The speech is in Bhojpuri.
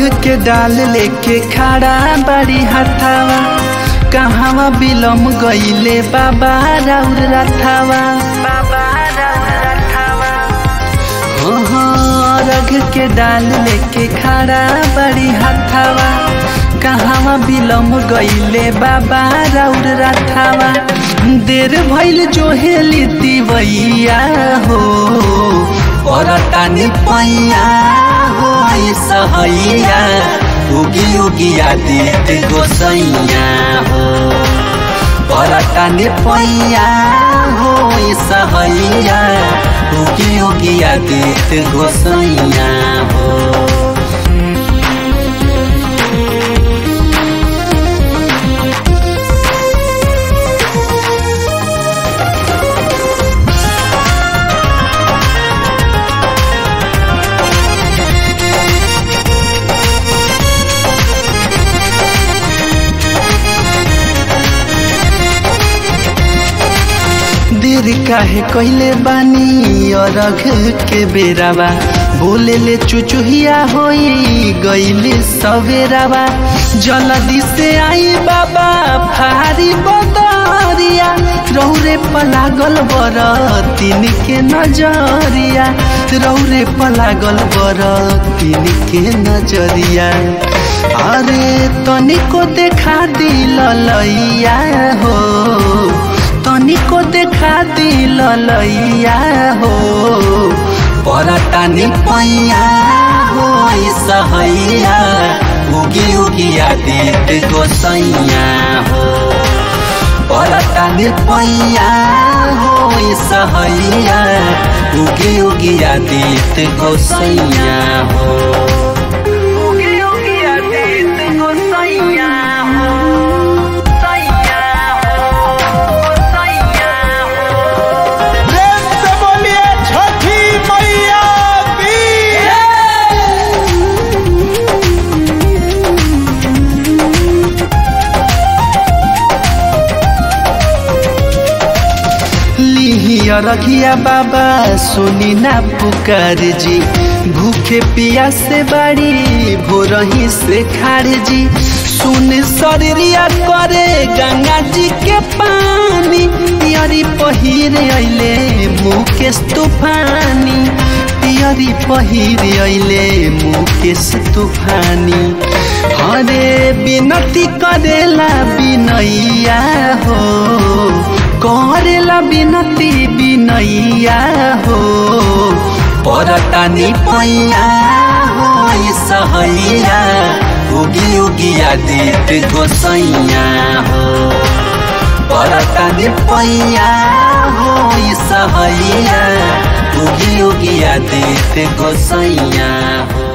के डाल लेके खड़ा बड़ी हथावा कहवा बिलम गईले बाबा राउर रथावा बाबा राउर रथावा हो हो रग के डाल लेके खड़ा बड़ी हथावा कहवा बिलम गईले बाबा राउर रथावा देर भइल जो हेली तिवैया हो परतानी पैया हो सहैया उगी उगी आदित गोसैया हो परतानी पैया हो सहैया उगी उगी आदित गोसैया हो देर काहे कइले बानी अरघ के बेरावा बोले ले चुचुहिया होई गइले सवेरावा जल्दी से आई बाबा फारी बदरिया रौरे पलागल बर तीन के नजरिया रौरे पलागल बर तीन के नजरिया अरे तनिको देखा दिल लैया हो तनिको देखा दिल लैया हो परतानी पैया हो सहैया उगी उगी आदित गोसैया हो परतानी पैया हो सहैया उगी उगी आदित गोसैया हो उगी उगी आदित गोसैया हो प्रेम से बोलिए छठी मैया की लिहिया रखिया बाबा सुनी ना पुकार जी भूखे पिया से बड़ी भोरही से खार जी सुन शरीरिया करे गंगा जी के पानी पियरी पहिर अइले मुकेश तूफानी पियरी पहिर अइले मुकेश तूफानी हरे बिनती करेला बिनैया हो करेला बिनती बिनैया हो परतानी पैया हो सहैया उगी उगी आदित गोसैया हो परतानी पैया हो सहैया उगी उगी आदित गोसैया हो